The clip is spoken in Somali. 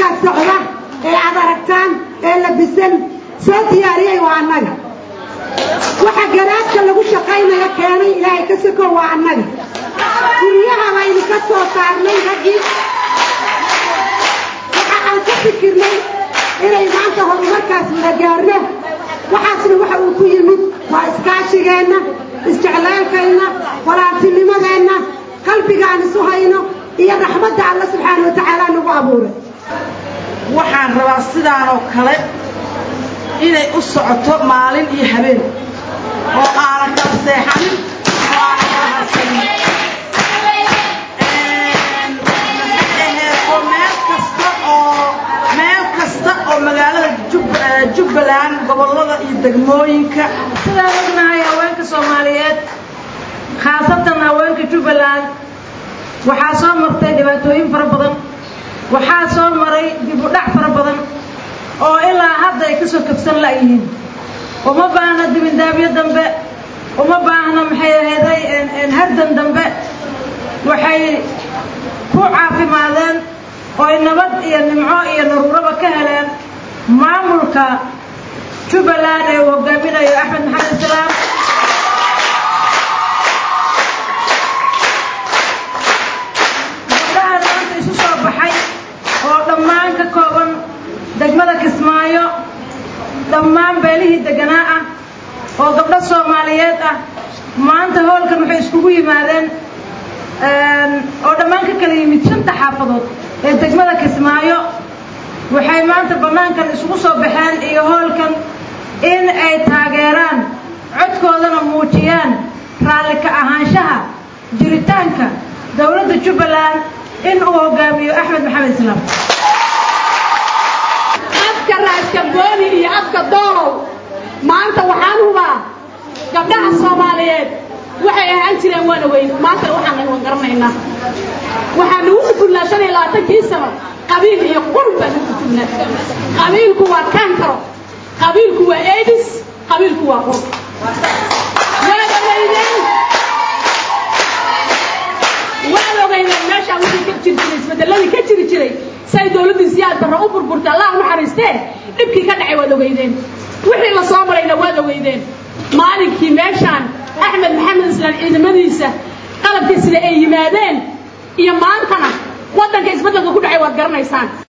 dadka socda ee aad aragtaan ee labisan soo diyaariyey waa annaga waxa garaadka lagu shaqaynaya keenay ilaahay ka soko waa annaga guryaha baynu ka soo saarnay raggii waxa aan ka fikirnay inay maanta horumarkaas wada gaarno waxaasna waxa uu ku yimid waa iskaashigeenna isjeclaalkeenna walaaltinimadeenna qalbiga aan isu hayno iyo raxmadda alla subxaana wa tacaala nagu abuuray waxaan rabaa sidaan oo kale inay u socoto maalin iyo habeen oo aanan kala seexanin oo aanan kala harsanin aheeto meel kasta oo meel kasta oo magaalada jubbaland gobollada iyo degmooyinka sidaan ognahay haweenka soomaaliyeed khaasatan haweenka jubbaland waxaa soo martay dhibaatooyin fara badan waxaa soo maray dib u dhac fara badan oo ilaa hadda ay kasoo kabsan la'yihiin uma baahna dibindaabyo dambe uma baahna maxay ahayday hardan dambe waxay ku caafimaadeen ooy nabad iyo nimco iyo naruuraba ka heleen maamulka jubbaland ee uu hogaaminayo axmed maxamed islaam gabdhahan maanta isu soo baxay oo dhammaan ka kooban degmada kismaayo dhammaan beelihii deganaa ah oo gabdho soomaaliyeed ah maanta hoolkan waxay iskugu yimaadeen oo dhammaan ka kala yimid shanta xaafadood ee degmada kismaayo waxay maanta bannaankan isugu soo baxeen iyo hoolkan in ay taageeraan codkoodana muujiyaan raalli ka ahaanshaha jiritaanka dowladda jubbaland in uu hogaamiyo axmed maxamed islaam afka raaskabooni iyo afka doolow maanta waxaan hubaa gabdhaha soomaaliyeed waxay ahaan jireen waana weyn maantana waxaan naga garanaynaa waxaan nagu sufullaa shan iyo labaatankii sano qabiil iyo qurb baan nagu sufullaa qabiilku waa kankaro qabiilku waa edis qabiilku waa qurb waad ogeydeen waad ogeydeen meeshaa wixii ka jiri jiray isbedeladii ka jiri jiray say dowladdii siyaad barra u burburtay allah u naxariistee dhibkii ka dhacay waad ogeydeen wixii la soo marayna waad ogeydeen maalinkii meeshaan axmed maxamed islaan ciidamadiisa qalabkii sida ay yimaadeen iyo maantana waddanka isbeddelka ku dhacay waad garanaysaan